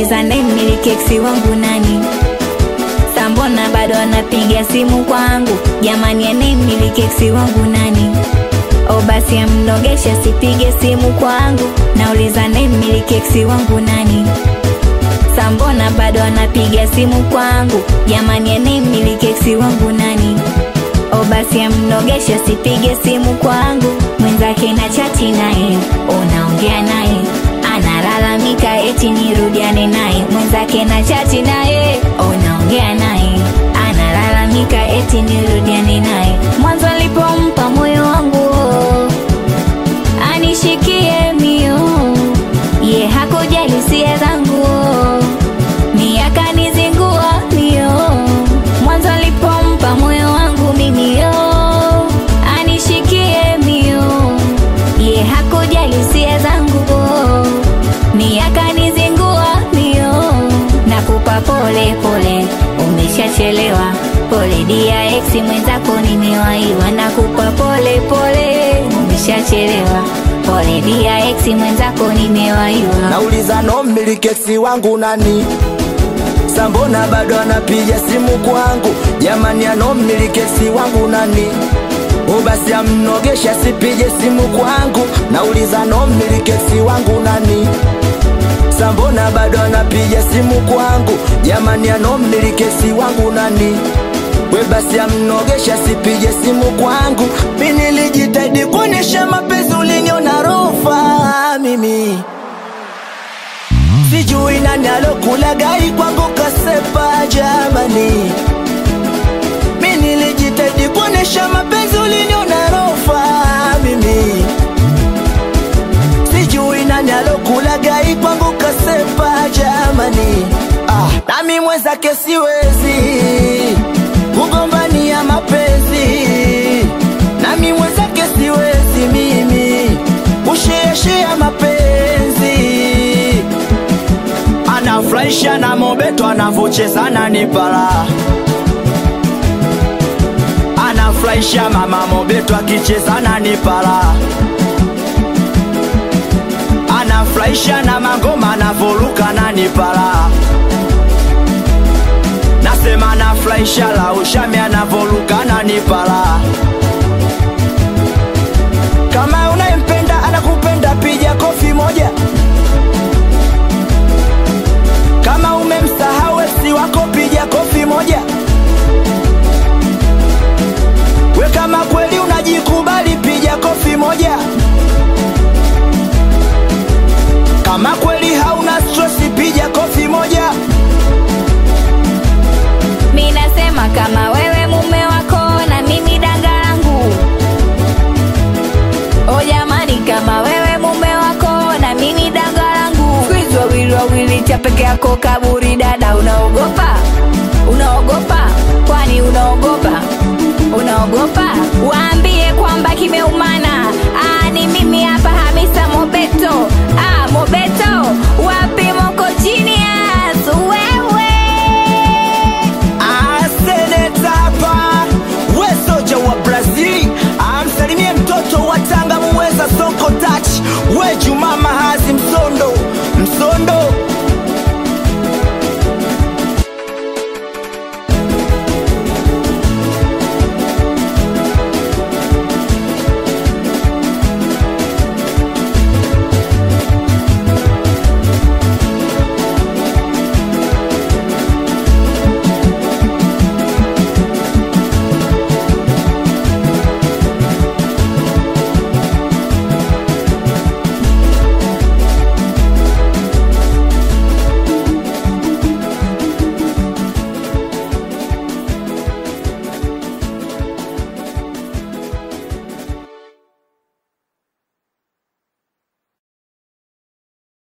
nauliza mmiliki eksi wangu nani sambona bado anapiga simu kwangu jamani mmiliki eksi wangu nani o basi amnogesha sipige simu kwangu nauliza mmiliki eksi wangu nani sambona bado anapiga simu kwangu jamani mmiliki eksi wangu nani o basi amnogesha sipige simu kwangu mwenzake na chati naye unaongea naye analalamika eti nirudiane naye mwenzake na chati naye unaongea naye analalamika eti nirudiane naye mwanzo alipompa moyo wangu anishikie mio ye hakujali hisia zangu ni akanizingua mio mwanzo alipompa moyo wangu mimi yo anishikie mio ye hakujali hisia zangu ni akanizingua mio nakupa pole pole umeshachelewa pole dia ex mwenzako nimewaiwa nakupa pole pole umeshachelewa pole dia ex mwenzako nimewaiwa nauliza no mmiliki wangu nani sambona bado anapiga simu kwangu jamani ano mmiliki wangu nani ubasi amnogesha sipige simu kwangu nauliza no mmiliki wangu nani sambona bado anapiga simu kwangu jamani ano mmiliki wangu nani we basi amnogesha sipige simu kwangu mi nilijitahidi kuonyesha mapenzi uliniona rofa mimi sijui nani alokula gari kwangu kasepa jamani mi nilijitahidi kuonyesha mapenzi uliniona rofa mimi sijui nani alokula gari kwangu kasepa jamani ah, nami mwenzake siwezi kugombania mapenzi nami mwenzake siwezi mimi kusheashea mapenzi anafurahisha na mobeto anavocheza na nipala anafurahisha mama mobeto akicheza na nipala anafurahisha na mangoma anavoruka na nipala nasema anafurahisha la ushami anavoruka na nipala kama unayempenda anakupenda piga kofi moja kama umemsahau esi wako piga kofi moja we kama kweli unajikubali piga kofi moja kama kweli hauna stresi piga kofi moja mi nasema kama wewe mume wako na mimi danga langu o jamani kama wewe mume wako na mimi danga langu kwizi wawili wawili cha peke yako kaburi dada unaogopa unaogopa kwani unaogopa unaogopa waambie kwamba kimeumana Aa, ni mimi hapa hamisa mobeto ah, mobeto wapi moko chini